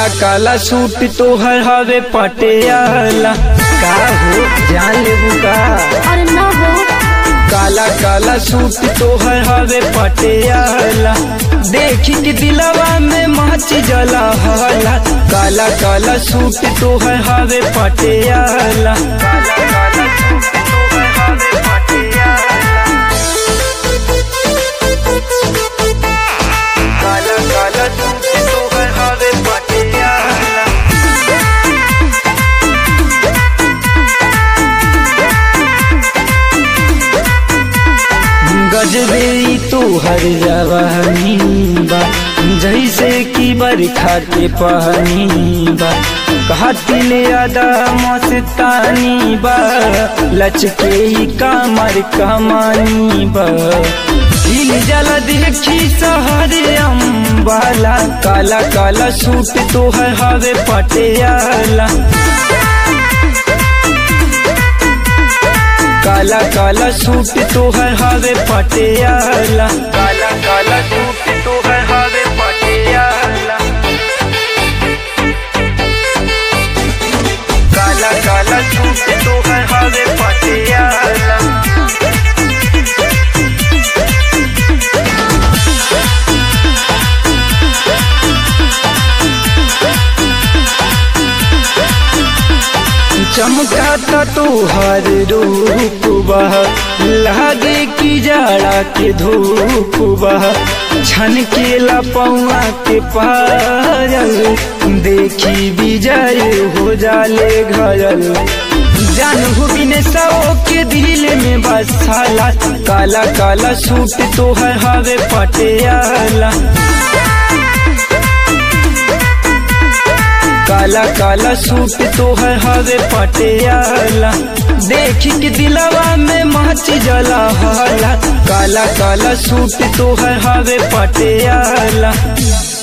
काला काला सूट तोहर हवे पटियाला का हो जान लेबू का अरे ना हो काला काला सूट तोहर हवे पटियाला देखी के दिलवा में माच जला हला काला काला सूट तोहर हवे पटियाला काला काला सूट तोहर हवे पटियाला काला काला सूट तोहर हवे पटियाला गजबे तो हर जवानी बा जैसे कि बरखा के पानी बा कहतिल अदा मस्तानी बा लचके ही कामर कमानी बा हिल जल देखी सहरे अम्बाला काला काला सूट तोहर हवे पटियाला काला काला सूट तोहर हवे पटियाला काला काला सूट तोहर हवे पटियाला काला काला सूट तोहर हवे पटियाला चमकाता तोहर रूप बह लागे की जाड़ा के धूप बह छन के लपौआ के पायल देखी विजय हो जाले घरल जान हो बिने सौ के दिल में बसाला काला काला सूट तोहर हवे पटियाला काला काला सूट तोहर हवे पटियाला देख के दिलवा में मच जला हला काला काला सूट तोहर हवे पटियाला